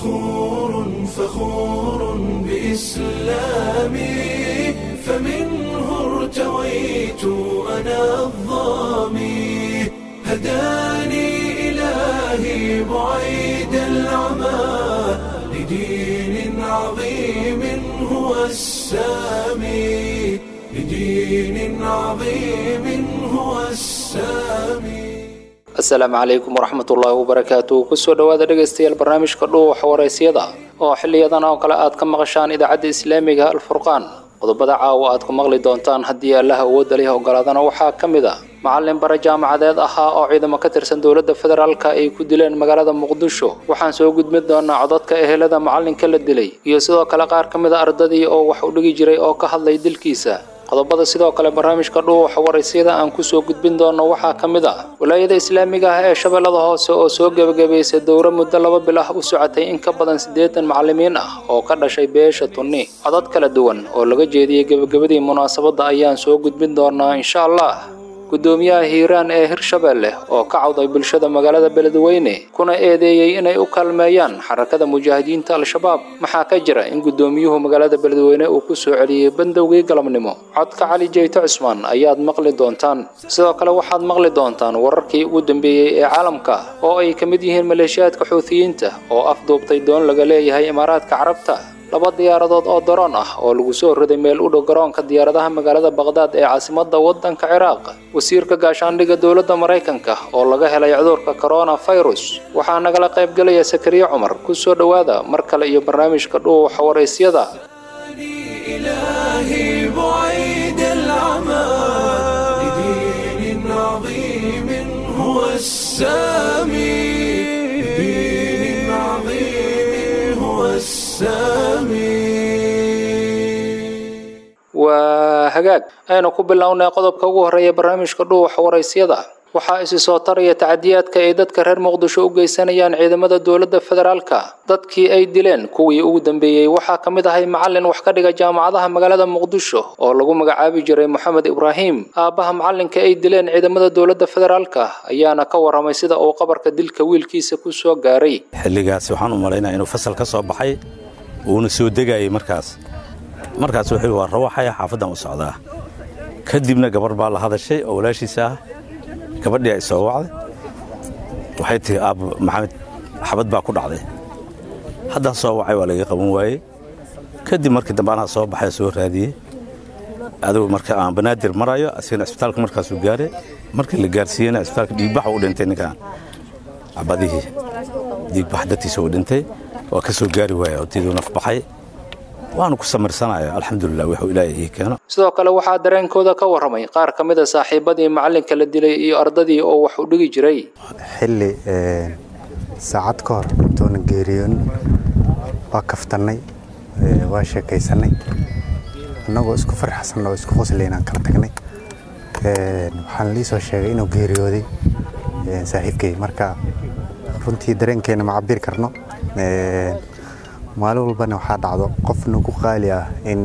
فخور فخور بإسلامي فمنه ارتويت أنا الظامي هداني إلهي بعيد العمى لدين عظيم هو السامي لدين عظيم هو السامي asalaamu calaykum waraxmatullaahi wabarakaatu kusoo dhowaada dhegaystayaal barnaamijka dhuuxa waraysyada oo xiliyadan oo kale aad ka maqashaan idaacadda islaamiga alfurqaan qodobada caawa aad ku maqli doontaan haddii allaha awoodda leh ogolaadana waxaa ka mid a macallin bare jaamacadeed ahaa oo ciidamo ka tirsan dowladda federaalka ay ku dileen magaalada muqdisho waxaan soo gudbin doonaa codadka ehelada macallinka la dilay iyo sidoo kale qaar ka mid a ardadii oo wax u dhigi jiray oo ka hadlay dilkiisa qodobada sidoo kale barnaamijka dhuuxa waraysyada aan kusoo gudbin doono waxaa ka mid ah walaayada islaamiga ah ee shabeellada hoose oo soo gebagabaysay dowro muddo laba bil ah u socotay in ka badan siddeetan macallimiin ah oo ka dhashay beesha tunni codad kala duwan oo laga jeediyey gebagabadii munaasabadda ayaan soo gudbin doonaa insha allah gudoomiyaha hiiraan ee hirshabeelle oo ka cawday bulshada magaalada beledweyne kuna eedeeyey inay u kaalmeeyaan xarakada mujaahidiinta al-shabaab maxaa ka jira in gudoomiyuhu magaalada beledweyne uu ku soo celiyey bandowgii galabnimo codka cali jeyto cusmaan ayaad maqli doontaan sidoo kale waxaad maqli doontaan wararkii ugu dambeeyey ee caalamka oo ay ka mid yihiin maleeshiyaadka xuutiyiinta oo afduubtay doon laga leeyahay imaaraadka carabta laba diyaaradood oo daroon ah oo lagu soo riday meel u dhow garoonka diyaaradaha magaalada baqdaad ee caasimadda waddanka ciraaq wasiirka gaashaandhigga dowladda maraykanka oo laga helay cudurka coronavirus waxaa nagala qaybgelaya sakariye cumar ku soo dhowaada mar kale iyo barnaamijka dhuuxa waraysyada إلهي بعيد العمى لدين عظيم هو السامي لدين عظيم هو السامي waa hagaag aynu ku bilownay qodobka ugu horreeya barnaamijka dhuuxa waraysyada waxaa isi soo taraya tacadiyaadka ay dadka reer muqdisho u geysanayaan ciidamada dowladda federaalka dadkii ay dileen kuwii ugu dambeeyey waxaa ka mid ahay macallin wax ka dhiga jaamacadaha magaalada muqdisho oo lagu magacaabi jiray moxamed ibraahim aabbaha macallinka ay dileen ciidamada dowladda federaalka ayaana ka waramay sida uu qabarka dilka wiilkiisa ku soo gaaray xilligaas waxaan u malaynaya inuu fasal ka soo baxay uuna soo degayay markaas markaas wuxuu waa rawaxaya xaafaddan u socdaa kadibna gabar baa la hadashay oo walaashiisa ah gabadhii ay soo wacday waxay tihi aabbo maxamed xabad baa ku dhacday haddaan soo wacay waa laga qaban waayey kadib markii dambe anaa soo baxay soo raadiyey adigu marka aan banaadir marayo asigana isbitaalka markaasuu gaaray markii la gaarsiiyeyna isbitaalka dhiigbax u dhintay ninkaan cabadihii dhiigbax dartiisa uu dhintay waa ka soo gaari waaya odtiiduu naf baxay waanu ku samirsanaya alxamdulilah wuxuu ilaahay ii keeno sidoo kale waxaa dareenkooda ka warramay qaar ka mid a saaxiibadii macallinka la dilay iyo ardadii oo wax u dhigi jiray xilli saacad ka hor intuuna geeriyoon waa kaftannay waa sheekaysannay annagoo isku farxsan oo isku qoslaynaan kala tagnay waxaan lii soo sheegay inuu geeriyooday saaxiibkay marka runtii dareenkeena ma cabiri karno maalin walbana waxaa dhacdo qof nagu qaali ah in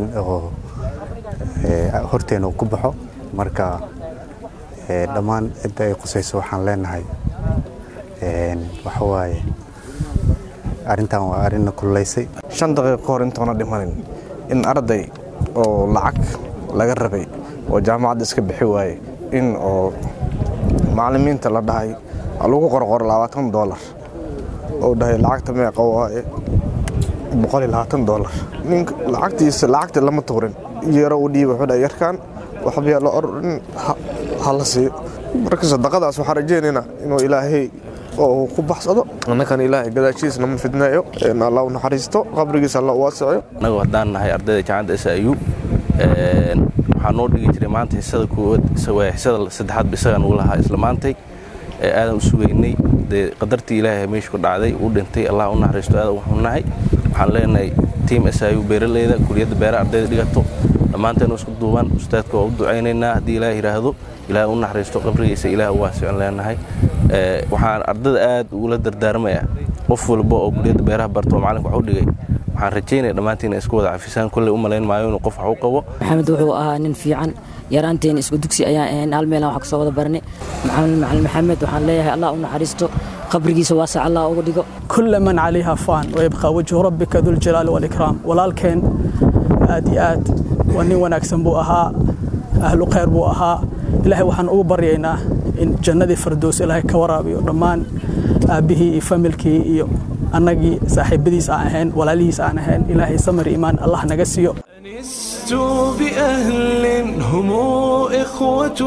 horteena uu ku baxo marka dhammaan cidda ay qusayso waxaan leenahay waxa waaye arrintan waa arrinna kululaysay shan daqiiqo ka hor intoona dhimanin in arday oo lacag laga rabay oo jaamacadda iska bixi waaye in oo macallimiinta la dhahay lagu qorqoro labaatan doolar oo dhahay lacagta meeqa waaye boqol iyo labaatan doolar ninka lacagtiisa lacagta lama tuurin yeero u dhiiba wuxuu dhahay yarkaan waxba la orin ha la siiyo marka sadaqadaas waxaan rajaynaynaa inuu ilaahay oo ku baxsado annakana ilaahay gadaashiisna ma fidneeyo alla u naxariisto qabrigiisa alla u waasicayo annagu haddaan nahay ardayda jaamacadda s i u waxaa noo dhigi jiray maanta xisada koowaad xisada saddexaad ba isagaan ugu lahaa isla maantay aadan u sugaynay dee qadartii ilaahay meesha ku dhacday uu dhintay allah u naxariisto aadan u xunnahay waxaan leenahay tiim s i u beeraleyda kuliyadda beeraha ardayda dhigato dhammaanteen isku duuban ustaadka waa u ducaynaynaa haddii ilaah yidhaahdo ilaah u naxariisto qabrigiisa ilaah u waasicon leenahay waxaan ardada aad ugula dardaarmayaa qof walba oo kuliyadda beeraha barto oo macalinka wax u dhigay waxaan rajaynaya dhammaantiin isku wada cafisaan kolley u malayn maayo inuu qof wax u qabo maxamed wuxuu ahaa nin fiican yaraanteena isku dugsi ayaan ahayn hal meelaan wax kasoo wada barnay macalin maxamed waxaan leeyahay allah u naxariisto qabrigiisa waasac allah uga dhigo كل من عليها فان ويبقى وجه ربك ذو الجلال والإكرام walaalkeen aad iyo aad waa nin wanaagsan buu ahaa ahlu khayr buu ahaa ilaahay waxaan ugu baryaynaa in jannadii fardows ilaahay ka waraabiyo dhammaan aabbihii iyo familkii iyo annagii saaxiibadiis aan ahayn walaalihiis aan ahayn ilaahay samir iimaan allah naga siiyo أنست بأهل هم إخوة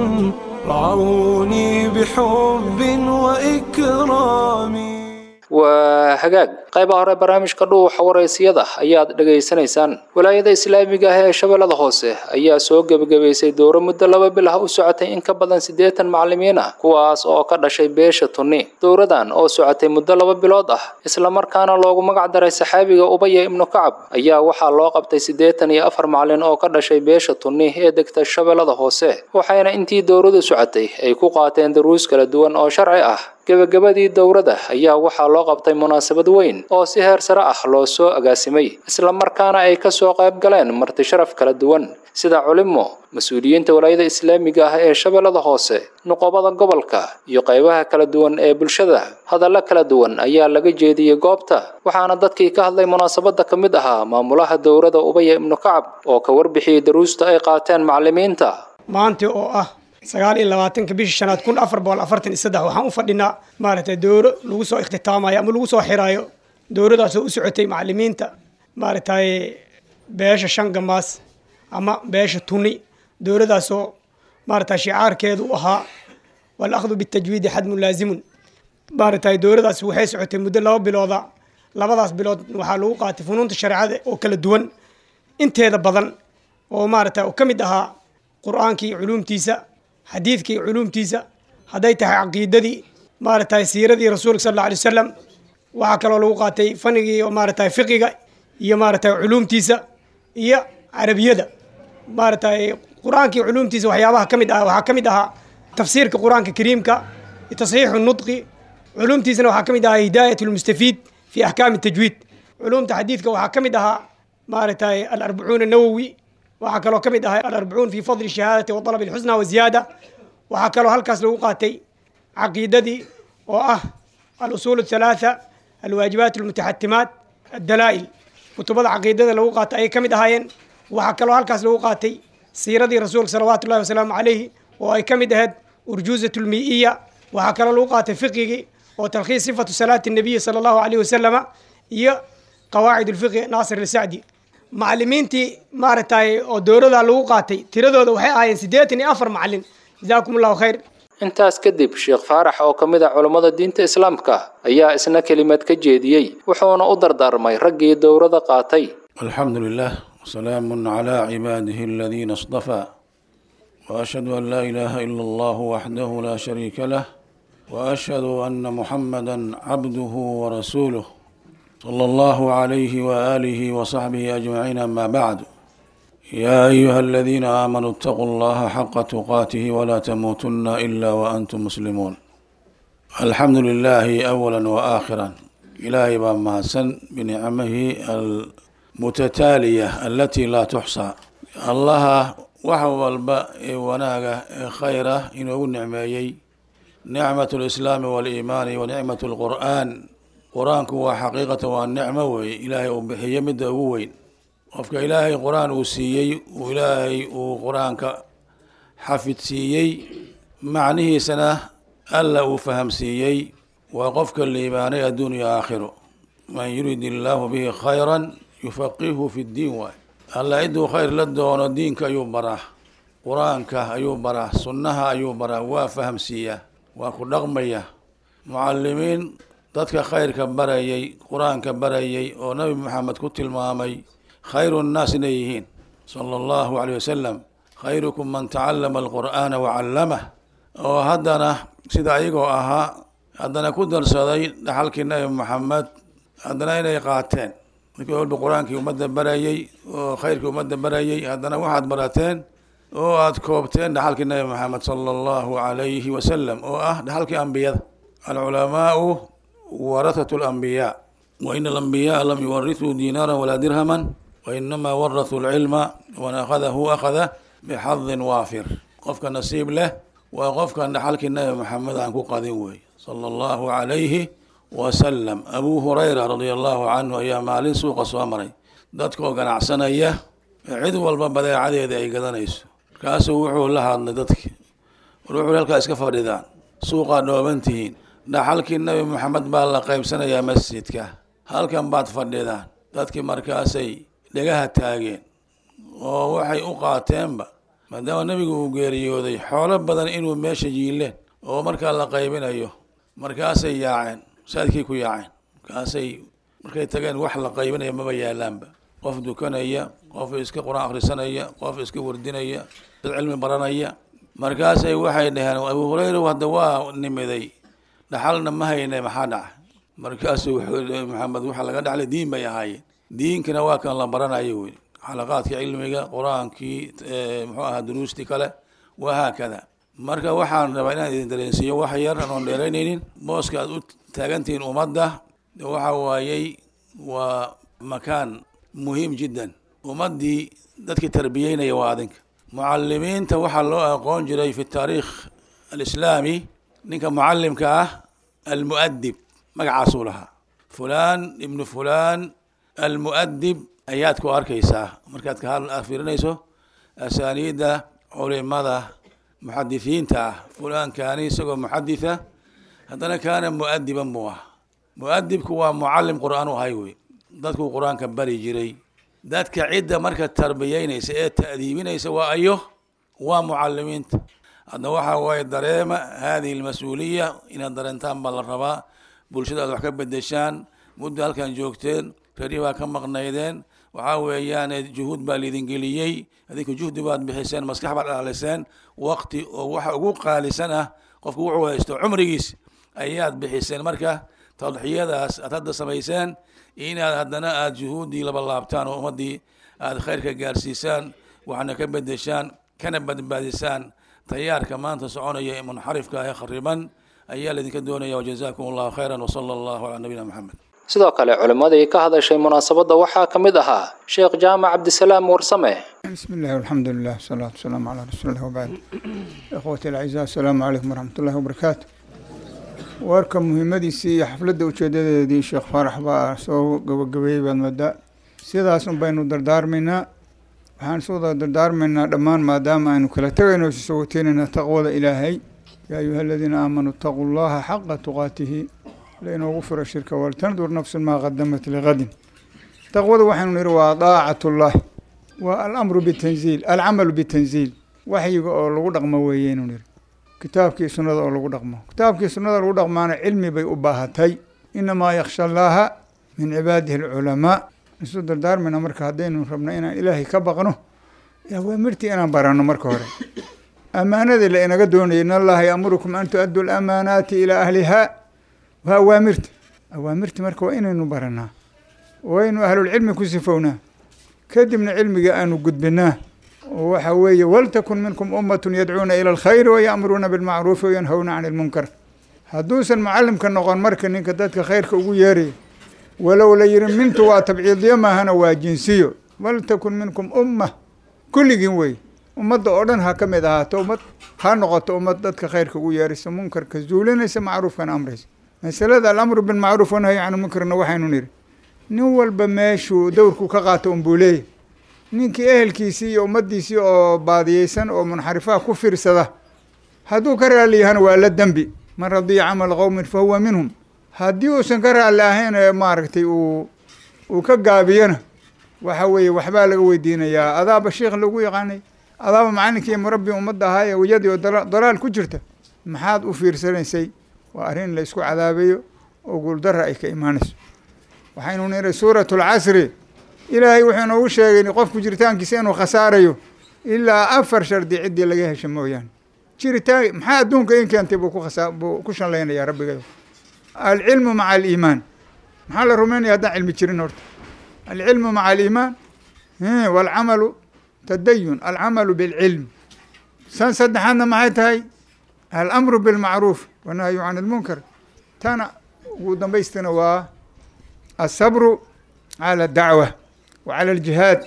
رعوني بحب وإكرام waa hagaag qaybaha hore barnaamijka dhuuxa waraysiyada ayaad dhegaysanaysaan walaayada islaamiga ah ee shabeellada hoose ayaa soo gebagabaysay dowro muddo laba bil ah u socotay in ka badan siddeetan macallimiin ah kuwaas oo ka dhashay beesha tunni dowradan oo socotay muddo laba bilood ah islamarkaana loogu magac daray saxaabiga ubaya ibnu kacab ayaa waxaa loo qabtay siddeetan iyo afar macallin oo ka dhashay beesha tunni ee degta shabeellada hoose waxayna intii dowradu socotay ay ku qaateen daruus kala duwan oo sharci ah gebagabadii dowrada ayaa waxaa loo qabtay munaasabad weyn oo si heer sare ah loo soo agaasimay islamarkaana ay ka soo qayb galeen marti sharaf kala duwan sida culimo mas-uuliyiinta walaayada islaamiga ah ee shabeellada hoose nuqobada gobolka iyo qaybaha kala duwan ee bulshada hadallo kala duwan ayaa laga jeediyey goobta waxaana dadkii ka hadlay munaasabadda ka mid ahaa maamulaha dowrada ubaya ibnu kacab oo ka warbixiyey daruusta ay qaateen macallimiinta maanta oo ah sagaal iyo labaatanka bishii shanaad kun afar boqol afartan iyo saddex waxaan u fadhinaa maaragtay dowro lagu soo ikhtitaamayo ama lagu soo xiraayo dowradaasoo u socotay macallimiinta maaragtay beesha shan gamaas ama beesha tuni dowradaasoo maaragtay shicaarkeedu u ahaa walakhdu bitajwiidi xadmun laazimun maaragtay dowradaas waxay socotay muddo laba bilooda labadaas bilood waxaa lagu qaatay funuunta shareecada oo kala duwan inteeda badan oo maaragtay oo ka mid ahaa qur-aankii culuumtiisa xadiidkii culuumtiisa hadday tahay caqiidadii maaragtay siiradii rasuulka sal alla alay wasalam waxaa kaloo lagu qaatay fanigii oo maaragtay fiqiga iyo maaragtay culuumtiisa iyo carabiyada maaragtay qur-aankii culuumtiisa waxyaabaha ka mid ah waxaa ka mid ahaa tafsiirka qur-aanka kariimka tasxiixu nudqi culuumtiisana waxaa ka mid ahaa hidaayat lmustafiid fi axkaami tajwiid culuumta xadiidka waxaa ka mid ahaa maaragtay alarbacuun nawowi waxaa kaloo ka mid ahay alarbacuun fi fadli shahaadati wa dalab alxusna wa ziyaada waxaa kaloo halkaas lagu qaatay caqiidadii oo ah alusuul athalaatha alwaajibaat almutaxatimaat addalaa'il kutubada caqiidada lagu qaatay ayay ka mid ahaayeen waxaa kaloo halkaas lagu qaatay siiradii rasuulka salawaatu ullahi wasalaamu calayhi oo ay ka mid ahayd urjuuzat lmii'iya waxaa kaloo lagu qaatay fiqigii oo talkhiis sifatu salaati nabiyi sala allahu alayhi wasalama iyo qawaacid ulfiqi naasir alsacdi macallimiintii maaragtay oo dowrada lagu qaatay tiradooda waxay ahaayeen siddeetan iyo afar macallin jazaakum allahu khayr intaas kadib sheekh faarax oo ka mid ah culammada diinta islaamka ayaa isna kelimad ka jeediyey wuxuuna u dardaarmay raggii dowrada qaatay الحمد لله وسلام على عباده الذين اصطفى وأشهد أن لا إله إلا الله وحده لا شريك له وأشهد أن محمدا عبده ورسوله صلى الله عليه وآله وصحبه أجمعين أما بعد يا أيها الذين آمنوا اتقوا الله حق تقاته ولا تموتن إلا وأنتم مسلمون الحمد لله أولا وآخرا إلهي بما سن بنعمه المتتالية التي لا تحصى الله وحو الباء وناغة خيرة إنه نعمي نعمة الإسلام والإيمان ونعمة القرآن qur-aanku waa xaqiiqatan waa nicmo weeye ilaahay uu bixiyo midda ugu weyn qofka ilaahay qur-aan uu siiyey uu ilaahay uu qur-aanka xafid siiyey macnihiisana alla uu fahamsiiyey waa qofka liibaanay adduun iyo aakhiro man yurid illaahu bihi khayran yufaqihu fi ddiin waay alla ciduu khayr la doono diinka ayuu baraa qur-aanka ayuu baraa sunnaha ayuu baraa waa fahamsiiyaa waa ku dhaqmaya mucalimiin dadka khayrka barayay qur-aanka barayay oo nabi maxamed ku tilmaamay khayru nnaas inay yihiin sala allahu caleyh wasalam khayrukum man tacallama alqur'aana wacallamah oo haddana sida ayagoo ahaa haddana ku darsaday dhaxalkii nabi maxamed haddana inay qaateen markii walba qur-aankii ummadda barayay oo khayrkii ummadda barayay haddana waxaad barateen oo aada koobteen dhaxalkii nabi maxamed sala allahu calayhi wasalam oo ah dhaxalkii ambiyada alculamaau warathatu alambiyaa wa ina alambiyaaa lam yuwarithuu diinaaran walaa dirhaman wa inamaa warathuu alcilma waman akhadahu akhada bixadin waafir qofka nasiib leh waa qofkan dhaxalkii nabi maxamed aan ku qadin wey sala allahu calayhi wasalam abuu hurayra radia allahu canhu ayaa maalin suuqa soo maray dadkoo ganacsanaya ee cid walba badeecadeeda ay gadanayso markaasuu wuxuu la hadlay dadki war wuxuu halkaa iska fadhidaan suuqaa dhooban tihiin dhaxalkii nabi maxamed baa la qaybsanayaa masjidka halkan baad fadhidaan dadkii markaasay dhegaha taageen oo waxay u qaateenba maadaama nebigu uu geeriyooday xoolo badan inuu meesha yiileen oo markaa la qaybinayo markaasay yaaceen saadkii ku yaaceen markaasay markay tageen wax la qaybinaya maba yaalaanba qof dukanaya qof iska qur-aan akhrisanaya qof iska wardinaya dad cilmi baranaya markaasay waxay dhaheen abuu hureyra hadda waa nimiday dhaxalna ma hayne maxaa dhaca markaasuu wuxuu maxamed waxa laga dhaxlay diin bay ahaayeen diinkana waa kan la baranayo wey xalaqaadkii cilmiga qur-aankii muxuu ahaa duruustii kale wahaakada marka waxaan rabaa inaan idin dareensiiyo wax yar anoon dheeraynaynin booska aad u taagantihiin ummadda waxa waayey waa makaan muhiim jiddan ummaddii dadkii tarbiyeynaya waa adinka mucalimiinta waxaa loo aqoon jiray fi taariikh alislaami ninka mucalimka ah almu'adib magacaasuu lahaa fulaan ibnu fulaan almu'adib ayaad ku arkaysaa markaad ka fiirinayso asaaniidda culimada muxadisiinta ah fulaankaani isagoo muxaditha haddana kaana mu'adiban buu ah mu'adibku waa mucalim qur-aan u ahay wey dadkuu qur-aanka bari jiray dadka cidda marka tarbiyeynaysa ee ta'diibinaysa waa ayo waa mucalimiinta hadda waxaa waaye dareema hadihi almas-uuliya inaad dareentaan baa la rabaa bulshada aad wax ka bedeshaan muddo halkan joogteen reerihii baa ka maqnaydeen waxaa weeyaan juhuud baa laidin geliyey adinku juhdi baad bixiseen maskax baad dhaliseen waqti oo waxa ugu qaalisan ah qofku wuxuu haysto cumrigiis ayaad bixiseen marka tadxiyadaas aad hadda samayseen inaad haddana aada juhuuddii laba laabtaan oo ummaddii aada khayrka gaarsiisaan waxna ka bedeshaan kana badbaadisaan tayaarka maanta soconaya ee munxarifka ee khariban ayaa laydinka doonaya wajazakum allahu khayran wasala allahu calaa nabiyina maxamed sidoo kale culimmadii ka hadashay munaasabadda waxaa ka mid ahaa sheekh jaamac cabdisalaam warsame بسم الله والحمد لله والصلاة والسلام على رسول الله وبعد إخوتي الأعزاء السلام عليكم ورحمة الله وبركاته warka muhiimadiisii iyo xafladda ujeedadeedii sheekh faarax baa soo gabagabeeyey baad moodaa sidaas un baynu dardaarmaynaa waxaan soo dardaarmaynaa dhammaan maadaama aynu kala tegayno isoo wateynayna taqwada ilaahay yaa ayuha aladiina aamanuu itaquu llaha xaqa tuqaatihi lainoogu firo shirka waltandur nafsun maa qadamat liqadin taqwada waxaynu nihi waa daacatullahi waa alamru bitanziil alcamalu bitanziil waxyiga oo lagu dhaqmo weeyeynu nihi kitaabkii sunnada oo lagu dhaqmo kitaabkii sunnada lagu dhaqmaana cilmi bay u baahatay inamaa yaksha allaaha min cibaadihi alculamaa isu dardaarmayna marka haddaynu rabno inaan ilaahay ka baqno awaamirtii inaan baranno marka hore ammaanadii la inaga doonayay in allaha yaamurukum an tu-addu lamaanaati ilaa ahlihaa waa awaamirta awaamirta marka waa inaynu baranaa waynu ahlulcilmi ku sifownaa kadibna cilmiga aanu gudbinaa oo waxa weeye waltakun minkum ummatun yadcuuna ila alkhayri waya'muruuna bilmacruufi wayanhawna can ilmunkar hadduusan mucalimka noqon marka ninka dadka khayrka ugu yeeraya walow la yihi mintu waa tabciidiyo maahana waa jinsiyo waltakun minkum umma kulligiin wey ummadda oo dhan ha ka mid ahaato ummad ha noqoto ummad dadka khayrka ugu yeeraysa munkarka zuulinaysa macruufkana amraysa masalada alamru bilmacruuf wanahyi can munkarna waxaynu nidhi nin walba meeshuu dowrku ka qaato unbuu leeyahy ninkii ehelkiisii iyo ummaddiisii oo baadiyeysan oo munxarifaha ku fiirsada hadduu ka raalli yahana waa la dembi man radiya camala qowmin fa huwa minhum haddii uusan ka raalli ahayn ee maaragtay uu uu ka gaabiyana waxa weeye waxbaa laga weydiinayaa adaaba sheikh lagu yaqaanay adaaba macalinkii iyo murabbi ummadda ahaa ee weyadii oo dalaal ku jirta maxaad u fiirsanaysay waa arrin la isku cadaabayo oo guuldara ay ka imaanayso waxaynu nihi suuratu lcasri ilaahay wuxuu inoogu sheegay qofku jiritaankiisa inuu khasaarayo ilaa afar shardi ciddii laga hesho mooyaane jiritaan maxaa adduunka in keentay buu kukhasa buu ku shanlaynayaa rabbigeeda alcilmu maca aliimaan maxaa la rumaynaya haddaan cilmi jirin horta alcilmu maca aliimaan walcamalu tadayun alcamalu bilcilm san saddexaadna maxay tahay alamru bilmacruuf wanahyu can ilmunkar tana ugu dambaystina waa asabru cala dacwa wa cala aljihaad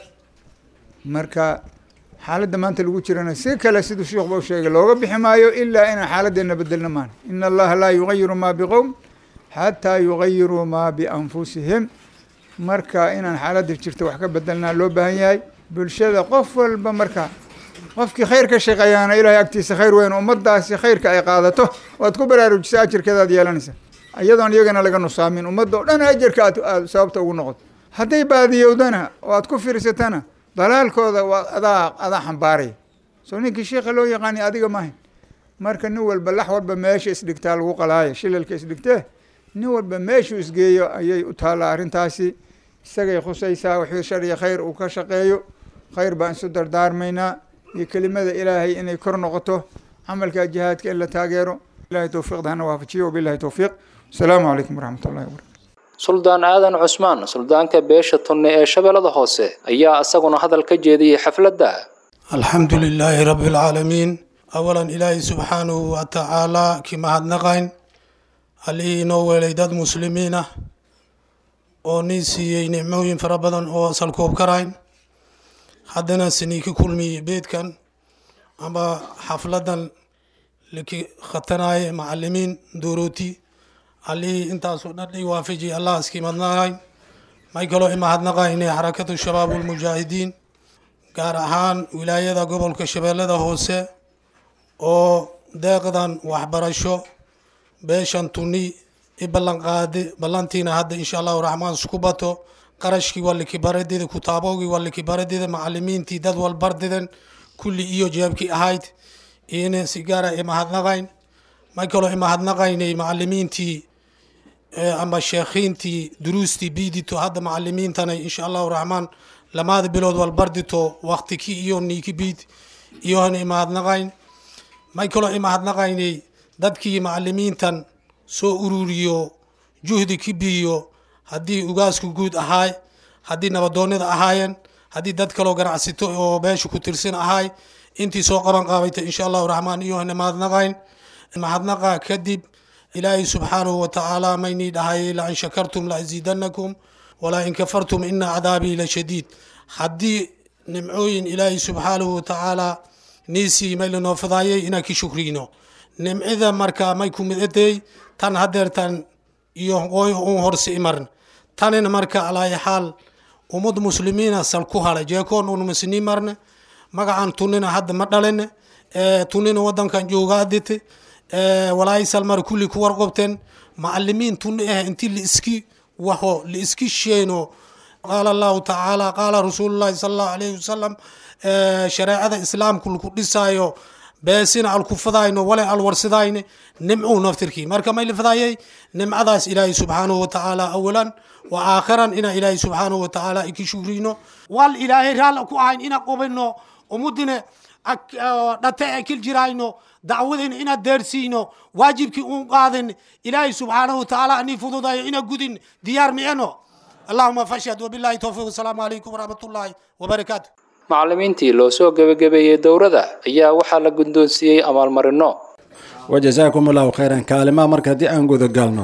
marka xaaladda maanta lagu jirana si kale siduu sheikhuba u sheegay looga bixi maayo ilaa inaan xaaladdeena bedelna maan ina allaha laa yugayiru maa biqowm xataa yugayiruu maa bianfusihim marka inaan xaaladda jirta wax ka bedelnaa loo baahan yahay bulshada qof walba marka qofkii khayr ka shaqeeyaana ilaahay agtiisa khayr weyn ummadaasi khayrka ay qaadato waad ku baraarujisa ajarkeedaad yeelanaysa iyadoon iyagana laga nusaamin ummadda o dhan ajarka aad aad sababta ugu noqoto hadday baadiyowdana oo aad ku fiirsatana dalaalkooda waa adaa adaa xambaaraya soo ninkii sheikha loo yaqaani adiga maahayn marka nin walba lax walba meesha isdhigtaa lagu qalaaya shilalka isdhigtee nin walba meeshuu isgeeyo ayay u taallaa arrintaasi isagay khusaysaa wixii shar iyo khayr uu ka shaqeeyo khayr baan isu dardaarmaynaa iyo kelimada ilaahay inay kor noqoto camalka jihaadka in la taageero ilahay towfiiqda hana waafajiyo wabilahi towfiiq asalaamu calaykum waraxmat ullahi wabarakatu suldaan aadan cusmaan suldaanka beesha tunne ee shabeellada hoose ayaa isaguna hadal ka jeediyey xafladda alxamdu lilaahi rabbi alcaalamiin awalan ilaahay subxaanahu wa tacaalaa kii mahadnaqayn allihii inoo weelay dad muslimiin ah oo nin siiyey nicmooyin fara badan oo salkoob karayn haddana sinii ka kulmiyey beedkan ama xafladan laki khatanaaye macalimiin duurooti allihii intaasoo dhan i waafajiy allah iskii madnaqayn may kaloo imahadnaqayne xarakatu shabaab ulmujaahidiin gaar ahaan wilaayada gobolka shabeellada hoose oo deeqdan waxbarasho beeshan tuni i ballan qaade ballantiina hadda insha allahu raxmaan isku bato qarashkii waa likibaradida kutaabogii waa likibaradida macalimiintii dad walbardiden kulli iyo jeebkii ahayd ina si gaara imahadnaqayn may kaloo imahadnaqaynay macalimiintii ama sheekhiintii duruustii biidito hadda macalimiintana insha allahu raxmaan lamaada bilood walbardito waktikii iyo niiki biid iyohana imahadnaqayn may kaloo imahadnaqaynay dadkii macalimiintan soo ururiyo juhdi ki biiyo haddii ugaasku guud ahaay haddii nabadoonida ahaayeen haddii dad kaloo ganacsito oo beesha ku tirsan ahaay intii soo qaban qaabayta insha allahu raxmaan iyohana mahadnaqayn mahadnaqa kadib ilaahay subxaanahu watacaala maynii dhahay lain shakartum laaziidanakum walaa in kafartum ina cadaabii lashadiid haddii nimcooyin ilaahay subxaanahu watacaala niisii may lanoo fidaayay inaan ki shukriyno nimcida marka may ku midadey tan hadeertan iyo qoy un horse imarn tanin marka alaayi xaal ummad muslimiina sal ku hala jeekoon un masni marne magacan tunina hadda ma dhalin tunina wadankan joogaadite walaayisal mar kulli ku warqobteen macalimiin tuni ah inti liiski waho liiski sheeno qaala allahu tacaala qaala rasuulullahi sala allahu alayhi wasalam shareecada islaamku laku dhisaayo beesina alku fadayno wale alwarsidayne nimcuu naftirkii marka may lafadaayay nimcadaas ilaahay subxaanahu watacaala awalan wa aakhiran ina ilaahay subxaanahu watacaala iki shukrino wal ilaahay raalla ku ahayn ina qobino umudine dhate e kil jirayno dacwadayna inaad deersiino waajibkii uun qaadin ilaahay subxaanahu watacaala ani fududayo ina gudin diyaar miceno allahuma fashhad wabillahi towfiiq wasalaamu calaykum waraxmat ullaahi wabarakaatu macalimiintii loo soo gebagabeeyey dowrada ayaa waxaa la guddoonsiiyey abaalmarino wajazaakum allahu khayran kaalimaha marka haddii aan gudagalno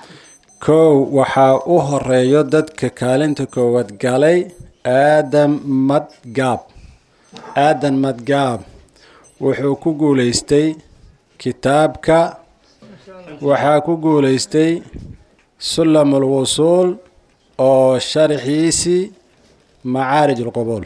kow waxaa u horeeyo dadka kaalinta koowaad galay aadam madgaab aadan madgaab wuxuu ku guulaystay kitaabka waxaa ku guulaystay sulam ulwusuul oo sharxiisii macaarij ulqubuul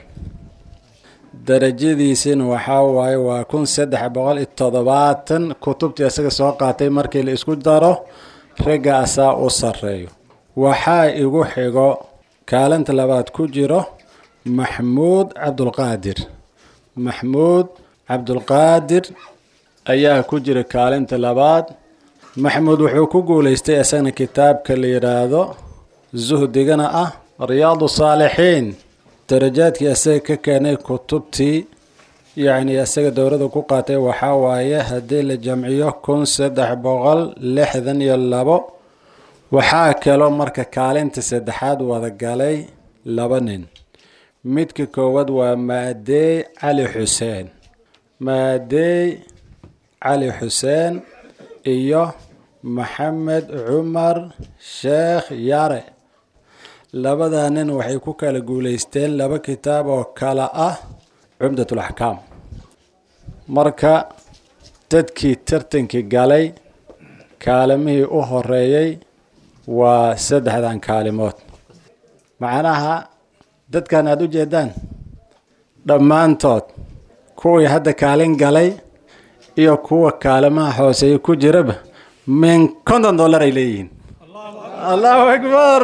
darajadiisina waxaa waaye waa kun saddex boqol iyo toddobaatan kutubtii isaga soo qaatay markii la isku daro ragga asaa u sarreeyo waxaa igu xigo kaalinta labaad ku jiro maxmuud cabdulqaadir maxmuud cabdulqaadir ayaa ku jira kaalinta labaad maxmuud wuxuu ku guulaystay isagana kitaabka la yidhaahdo zuhdigana ah riyaadu saalixiin darajaadkii isaga ka keenay kutubtii yacni isaga dowladda ku qaatay waxaa waaye haddii la jamciyo kun saddex boqol lixdan iyo labo waxaa kaloo marka kaalinta saddexaad wada galay laba nin midka koowaad waa maadeey cali xuseen maadeey cali xuseen iyo maxamed cumar sheekh yare labadaa nin waxay ku kala guulaysteen laba kitaab oo kale ah cumdatul axkaam marka dadkii tartankii galay kaalimihii u horeeyey waa saddexdan kaalimood macnaha dadkan aada u jeedaan dhammaantood kuwii hadda kaalin galay iyo kuwa kaalimaha hooseeya ku jiraba min konton dollar ay leeyihiin allahu akbar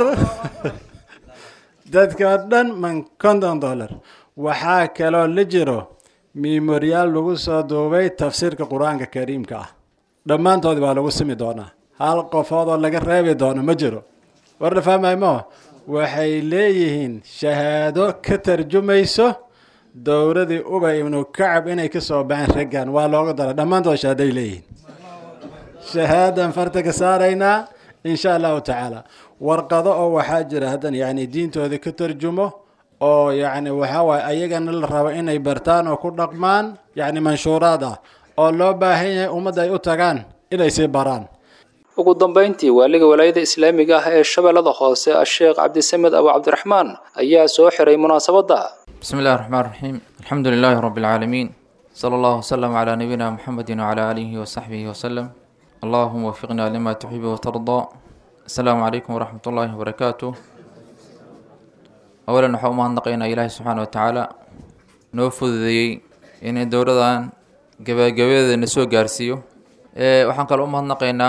dadka dhan min konton dollar waxaa kaloo la jiro memoriyaal lagu soo duubay tafsiirka qur-aanka kariimka ah dhammaantoodi baa lagu simi doonaa hal qofood oo laga reebi doono ma jiro war la fahmay mo waxay leeyihiin shahaado ka tarjumayso dowladii ubay ibnu kacab inay ka soo baxeen raggan waa looga daray dhammaantood shahaaday leeyihiin shahaadan farta ka saaraynaa insha allahu tacaala warqado oo waxaa jira haddan yacni diintooda ka tarjumo oo yacni waxaa waaye ayagana la rabo inay bartaan oo ku dhaqmaan yacni manshuuraad ah oo loo baahan yahay ummadda ay u tagaan inay sii baraan ugu dambayntii waaliga walaayada islaamiga ah ee shabeellada hoose asheekh cabdisamed abu cabdiraxmaan ayaa soo xiray munaasabadda بسم الله الرحمن الرحيم الحمد لله رب العالمين صلى الله وسلم على نبينا محمد وعلى آله وصحبه وسلم اللهم وفقنا لما تحب وترضى السلام عليكم ورحمة الله وبركاته أولا نحو ما نقينا إلهي سبحانه وتعالى نوفذ ذي إن دورة قبا قبا نسو قارسيو إيه وحن قال أمها نقينا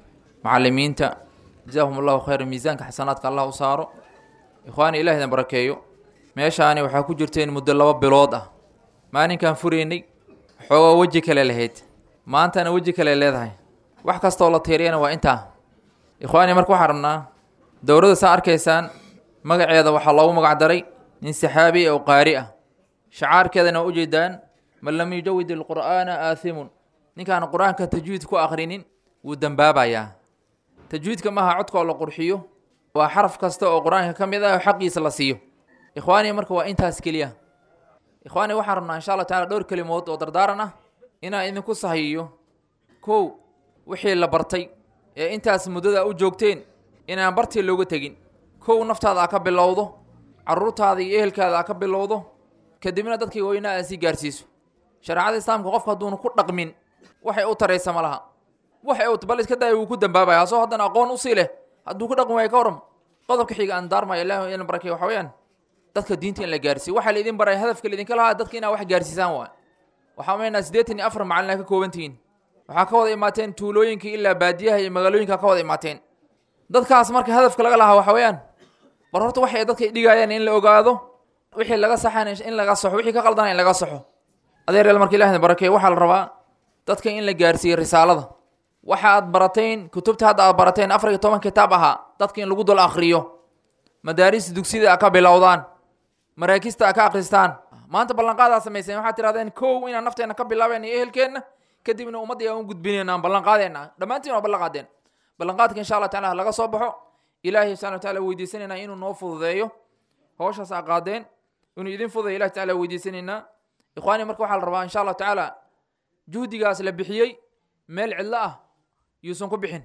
معلمين تا جزاهم الله خير ميزانك حسناتك الله وصاروا إخواني إلهي بركيو meeshaani waxaa ku jirteen muddo laba bilood ah maalinkan furaynay xoogaa weji kale lahayd maantana weji kale leedahay wax kastoo la tiiriyana waa intaa ikhwaani marka waxaan rabnaa dowladda saa arkaysaan magaceeda waxaa loogu magac daray nin saxaabi oo qaari ah shacaarkeedana waa ujeedaan man lam yujawid ilqur'aana aathimun ninkaan qur-aanka tajwiid ku akhrinin wuu dembaabayaa tajwiidka maaha codka oo la qurxiyo waa xaraf kasta oo qur-aanka ka mid ah oo xaqiisa la siiyo ikhwaani marka waa intaas keliya ikhwaani waxaan rabnaa insha allah tacala dhowr kelimood oo dardaaran ah inaan idinku sahiyo kow wixii la bartay ee intaas muddada u joogteen inaan bartii looga tegin kow naftaada aa ka bilowdo caruurtaada iyo ehelkaada aa ka bilowdo kadibna dadkii weynaa aa sii gaarsiiso shareecada islaamka qofka hadduuna ku dhaqmin waxay u taraysa ma laha waxay u bal iska daaya wuu ku dambaabaya asoo haddana aqoon usii leh hadduu ku dhaqmi waayo ka waram qodobka xiga aan daarmaya ilaahi in barakay waxa weeyaan dadka diinta in la gaarsiiyo waxaa laidin baray hadafka laidinka lahaa dadka inaa wax gaarsiisaan waay waxaa maynaa siddeetan iyo afar macalin aa ka kooban tihiin waxaa ka wada imaateen tuulooyinka ilaa baadiyaha iyo magaalooyinka ka wada imaateen dadkaas marka hadafka laga lahaa waxa weeyaan bar horta waxay dadka dhigayaan in la ogaado wixii laga saxan in laga saxo wixii ka qaldana in laga saxo adeereel marka ilahna barakeeyo waxaa la rabaa dadka in la gaarsiiyo risaalada waxa aad barateen kutubta hadda aad barateen afar iyo toban kitaab ahaa dadka in lagu dul akhriyo madaarista dugsida a ka bilowdaan maraakista a ka akhristaan maanta ballanqaadaa samayseen waxaad tirahdeen kow inaan nafteenna ka bilaabeen iyo ehelkeenna kadibna ummadda aan u gudbinayna aan ballanqaadeenna dhammaantiin waa ballanqaadeen ballanqaadka insha allah taala laga soo baxo ilaahay subxana wa taala weydiisanaynaa inuu noo fududeeyo howshaas aa qaadeen inuu idin fududeeyo ilahi taala weydiisanaynaa ikhwaani marka waxaa la rabaa insha allah tacaala juhdigaas la bixiyey meel cidlo ah yuusan ku bixin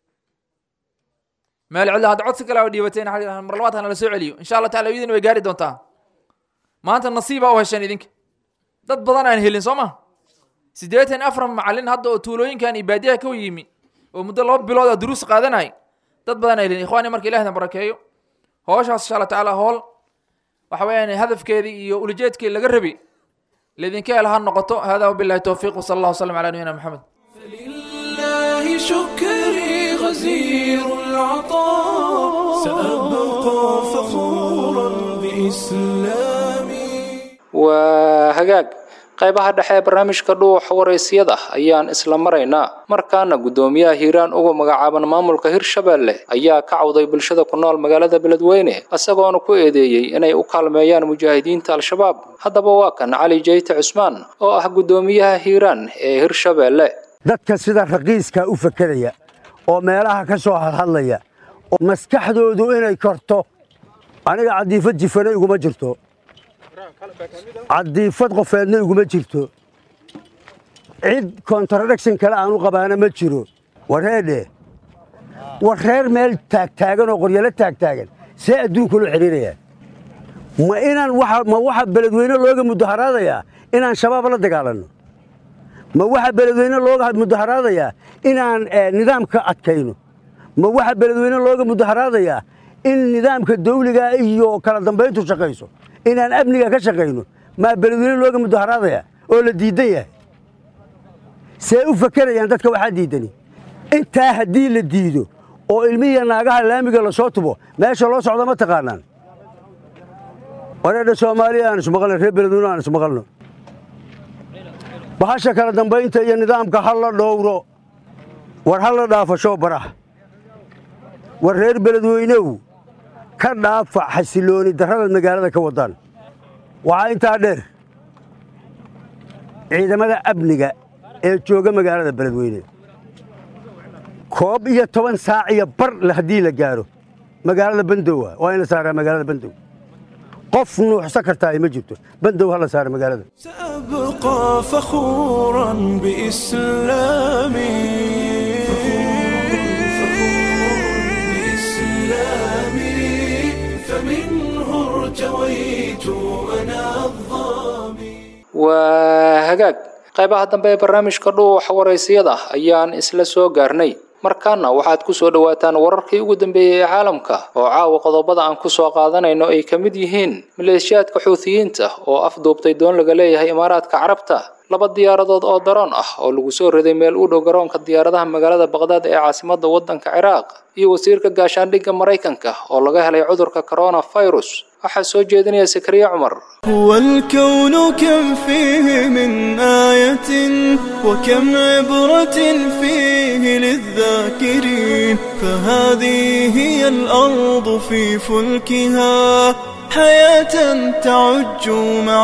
meel cidlo hadda codsi kale oo dhiibateen mar labaad hana la soo celiyo insha allah taala idin way gaari doontaa maanta nasiibaa u hesheen idinka dad badan aan helin soo ma siddeetan afar macalin hadda oo tuulooyinkan iyo baadiyaha ka yimi oo muddo laba bilood a duruus qaadanay dad badan aan helin ikhwaani marka ilahna barakeeyo howshaas insha allah tacaala hool waxa weeyaan hadafkeedii iyo ulajeedkii laga rabi laydinka hel ha noqoto hada wabillahi towfiiq wasala allah wasalam calaa nabiyina maxamed لله شكري غزير العطاء سأبقى فخورا بإسلامي waa hagaag qaybaha dhexe ee barnaamijka dhuuxa waraysyada ayaan isla maraynaa markaana guddoomiyaha hiiraan uga magacaaban maamulka hirshabeelle ayaa ka cawday bulshada ku nool magaalada beledweyne isagoona ku eedeeyey inay u kaalmeeyaan mujaahidiinta al-shabaab haddaba waa kan cali jeyte cusmaan oo ah guddoomiyaha hiiraan ee hirshabeelle dadka sida raqiiska u fakeraya oo meelaha ka soo hadhadlaya oo maskaxdoodu inay korto aniga cadiifad jifana iguma jirto cadiifad qofeedna iguma jirto cid contradiction kale aanu qabaana ma jiro wareedhe war reer meel taagtaagan oo qoryalo taagtaagan see adduunka loo xidhiirayaa ma inaan ma waxa beledweyne looga mudaharaadayaa inaan shabaab la dagaalanno ma waxa beledweyne looga mudaharaadayaa inaan nidaamka adkayno ma waxa beledweyne looga mudaharaadayaa in nidaamka dawliga iyo kala dambayntu shaqayso inaan amniga ka shaqayno maa beledweyne looga mudaharaadayaa oo la diidan yahay see u fakerayaan dadka waxaa diidani intaa haddii la diido oo ilmihiiya naagaha laamiga la soo tubo meesha loo socdo ma taqaanaan wareedha soomaaliya aan ismaqalno reer beledweyne aan ismaqalno bahasha kala dambaynta iyo nidaamka ha la dhowro war ha la dhaafasho barah war reer beledweynow ka dhaafa xasilooni darrada magaalada ka wadaan waxaa intaa dheer ciidamada amniga ee jooga magaalada beledweyne koob iyo toban saac iyo bar haddii la gaaro magaalada bandowa waa in la saaraa magaalada bandow qof nuuxsan kartaa ma jirto bandow ha la saara magaalada أبقى فخورا بإسلامي بإسلامي فمنه ارتويت أنا الظامي waa hagaag qaybaha dambe ee barnaamijka dhuuxa waraysiyada ayaan isla soo gaarnay markaana waxaad ku soo dhowaataan wararkii ugu dambeeyey ee caalamka oo caawa qodobada aan ku soo qaadanayno ay ka mid yihiin maleeshiyaadka xuutiyiinta oo afduubtay doon laga leeyahay imaaraadka carabta laba diyaaradood oo daroon ah oo lagu soo riday meel u dhow garoonka diyaaradaha magaalada baqdaad ee caasimadda waddanka ciraaq iyo wasiirka gaashaandhigga maraykanka oo laga helay cudurka coronavirus waxaa soo jeedinaya sakariya cumar هو الكون كم فيه من آية وكم عبرة فيه للذاكرين فهذه هي الأرض في فلكها حياة تعج مع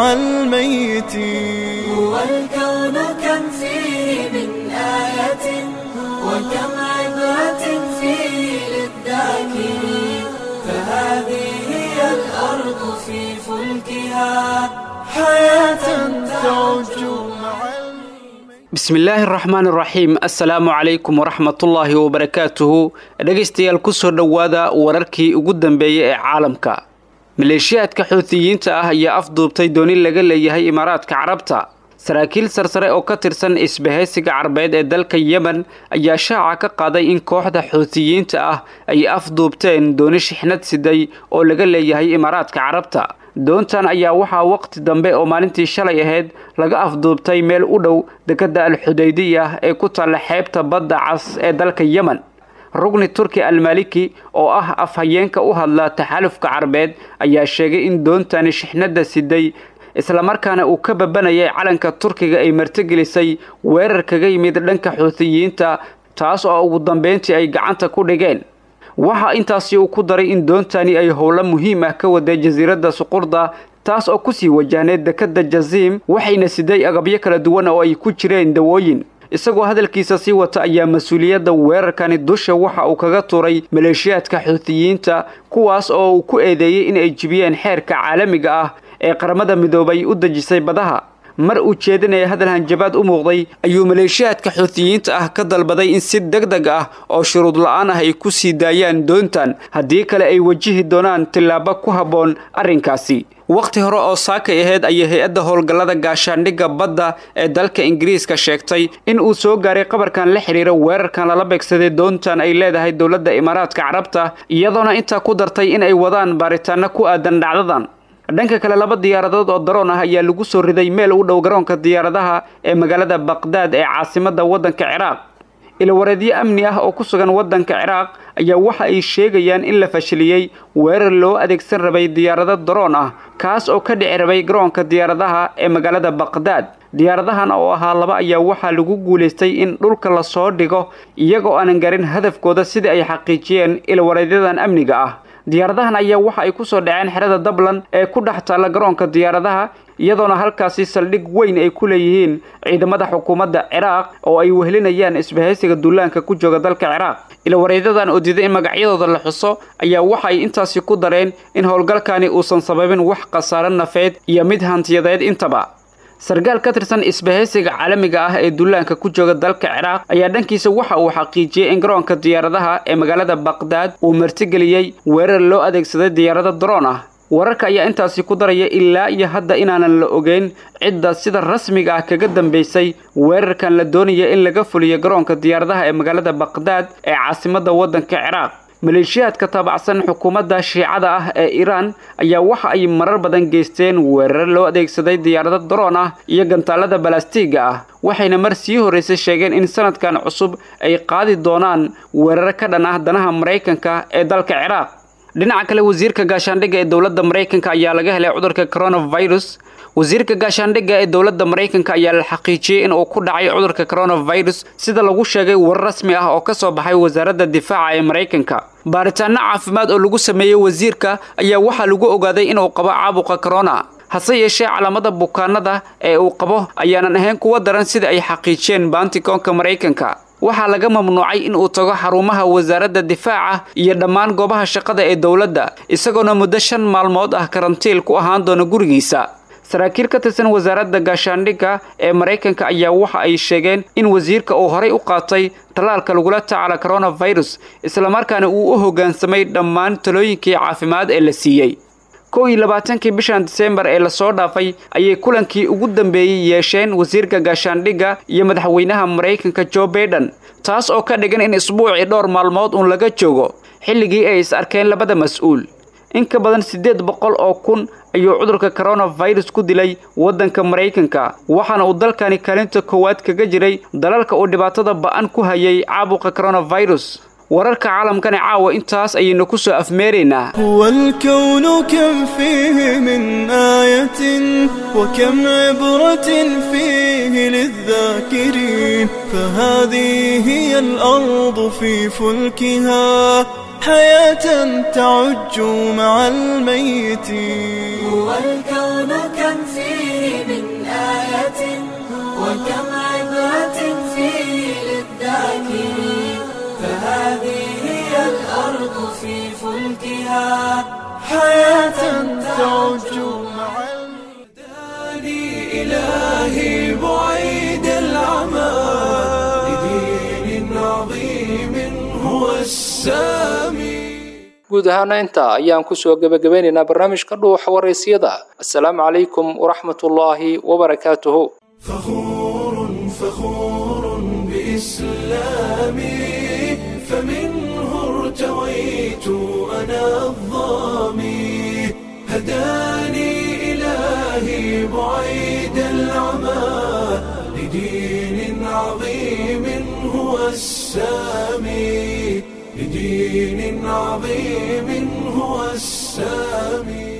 الميتين هو الكون كم فيه من آية وكم عبرة فيه للذاكرين فهذه هي الأرض في فلكها حياة تعج مع bismillaahi araxmaan iraxiim assalaamu calaykum waraxmatullaahi wabarakaatuhu dhegaystayaal kusoo dhowaada wararkii ugu dambeeyey ee caalamka maleeshiyaadka xuutiyiinta ah ayaa afduubtay dooni laga leeyahay imaaraadka carabta saraakiil sarsare oo ka tirsan isbahaysiga carbeed ee dalka yemen ayaa shaaca ka qaaday in kooxda xuutiyiinta ah ay afduubteen dooni shixnad siday oo laga leeyahay imaaraadka carabta doontan ayaa waxaa waqti dambe oo maalintii shalay ahayd laga afduubtay meel u dhow dekedda alxudaydiya ee ku taalla xeebta badda cas ee dalka yemen rugni turki almaliki oo ah afhayeenka u hadla taxalufka carbeed ayaa sheegay in doontani shixnadda siday islamarkaana uu ka babanayay calanka turkiga ay martigelisay weerar kaga yimid dhanka xuutiyiinta taas oo ugu dambeyntii ay gacanta ku dhigeen waxaa intaasi uu ku daray in doontani ay howlo muhiim ah ka waday jasiiradda suqurda taas oo kusii wajahneed dekedda jaziim waxayna siday agabyo kala duwan oo ay ku jireen dawooyin isagoo hadalkiisa sii wata ayaa mas-uuliyadda weerarkani dusha waxa uu kaga turay maleeshiyaadka xuutiyiinta kuwaas oo uu ku eedeeyey in ay jibiyeen xeerka caalamiga ah ee qaramada midoobay u dejisay badaha mar uu jeedinaya hadal hanjabaad u muuqday ayuu maleeshiyaadka xuutiyiinta ah ka dalbaday in si deg deg ah oo shuruud la-aan ah ay ku sii daayaan doontan haddii kale ay wajihi doonaan tillaabo ku habboon arrinkaasi wakhti hore oo saakay ahayd ayay hay-adda howlgallada gaashaandhigga badda ee dalka ingiriiska sheegtay in uu soo gaaray qabarkan la xidhiira weerarkan lala beegsaday doontan ay leedahay dowladda imaaraadka carabta iyadoona intaa ku dartay in ay wadaan baaritaano ku aadan dhacdadan dhanka kale laba diyaaradood oo daroon ah ayaa lagu soo riday meel u dhow garoonka diyaaradaha ee magaalada baqdaad ee caasimadda waddanka ciraaq ilawareedyo amni ah oo ku sugan waddanka ciraaq ayaa waxa ay sheegayaan in la fashiliyey weerar loo adeegsan rabay diyaarado daroon ah kaas oo ka dhici rabay garoonka diyaaradaha ee magaalada baqdaad diyaaradahan oo ahaa laba ayaa waxaa lagu guulaystay in dhulka lasoo dhigo iyagoo aanan garin hadafkooda sida ay xaqiijiyeen ilawareedyadan amniga ah diyaaradahan ayaa waxa ay ku soo dhaceen xerada dablan ee ku dhex taalla garoonka diyaaradaha iyadoona halkaasi saldhig weyn ay ku leeyihiin ciidamada xukuumadda ciraaq oo ay wehelinayaan isbahaysiga duulaanka ku jooga dalka ciraaq ilawareedyadan oo diiday in magacyadooda la xuso ayaa waxa ay intaasi ku dareen in howlgalkani uusan sababin wax khasaare nafeed iyo mid hantiyadeed intaba sarkaal ka tirsan isbahaysiga caalamiga ah ee duulaanka ku jooga dalka ciraaq ayaa dhankiisa waxa uu xaqiijiyey in garoonka diyaaradaha ee magaalada baqdaad uu martigeliyey weerar loo adeegsaday diyaarado daroon ah wararka ayaa intaasi ku daraya ilaa iyo hadda inaanan la ogeyn cidda sida rasmiga ah kaga dambaysay weerarkan la doonaya in laga fuliyo garoonka diyaaradaha ee magaalada baqdaad ee caasimadda waddanka ciraaq maleeshiyaadka taabacsan xukuumadda shiicada ah ee iiraan ayaa waxa ay marar badan geysteen weerar loo adeegsaday diyaarado daroon ah iyo gantaalada balastiiga ah waxayna mar sii horraysay sheegeen in sanadkan cusub ay qaadi doonaan weerar ka dhan ah danaha maraykanka ee dalka ciraaq dhinaca kale wasiirka gaashaandhigga ee dowladda maraykanka ayaa laga helay cudurka coronavirus wasiirka gaashaandhigga ee dowladda maraykanka ayaa la xaqiijiyey in uu ku dhacay cudurka coronavirus sida lagu sheegay warar rasmi ah oo ka soo baxay wasaaradda difaaca ee maraykanka baaritaanno caafimaad oo lagu sameeyey wasiirka ayaa waxaa lagu ogaaday inuu qabo caabuqa corona hase yeeshee calaamada bukaanada ee uu qabo ayaanan ahayn kuwa daran sida ay xaqiijiyeen baantikoonka maraykanka waxaa laga mamnuucay in uu tago xarumaha wasaaradda difaaca iyo dhammaan goobaha shaqada ee dowladda isagoona muddo shan maalmood ah karantiil ku ahaan doona gurigiisa saraakiil ka tirsan wasaaradda gaashaandhigga ee maraykanka ayaa waxa ay sheegeen in wasiirka uu horay u qaatay tallaalka lagula tacaala coronavirus islamarkaana uu u hoggaansamay dhammaan talooyinkii caafimaad ee la siiyey kow iyo labaatankii bishan disembar ee lasoo dhaafay ayay kulankii ugu dambeeyey yeesheen wasiirka gaashaandhigga iyo madaxweynaha maraykanka jo baiden taas oo ka dhigan in isbuucii dhowr maalmood uun laga joogo xilligii ay is arkeen labada mas-uul in ka badan siddeed boqol oo kun ayuu cudurka coronavirus ku dilay waddanka maraykanka waxaana uu dalkani kaalinta koowaad kaga jiray dalalka uu dhibaatada ba'an ku hayay caabuqa coronavirus wararka caalamkani caawa intaas ayaynu ku soo afmeeraynaa هو الكون كم فيه من آية وكم عبرة فيه للذاكرين فهذه هي الأرض في فلكها حياة تعج مع الميتين هو الكون كم فيه من آية وكم عبرة فيه للذاكرين فهذه هي الأرض في فلكها حياة تعج مع إلهي بعيد العمى لدين عظيم هو السامي guud ahaana intaa ayaan kusoo gebagabeynaynaa barnaamijka dhuuxa waraysiyada assalaamu calaykum waraxmatullaahi wabarakaatuhu فخور بإسلامي فمنه ارتويت أنا الظامي هداني إلهي بعيد العمى لدين عظيم هو السامي لدين عظيم هو السامي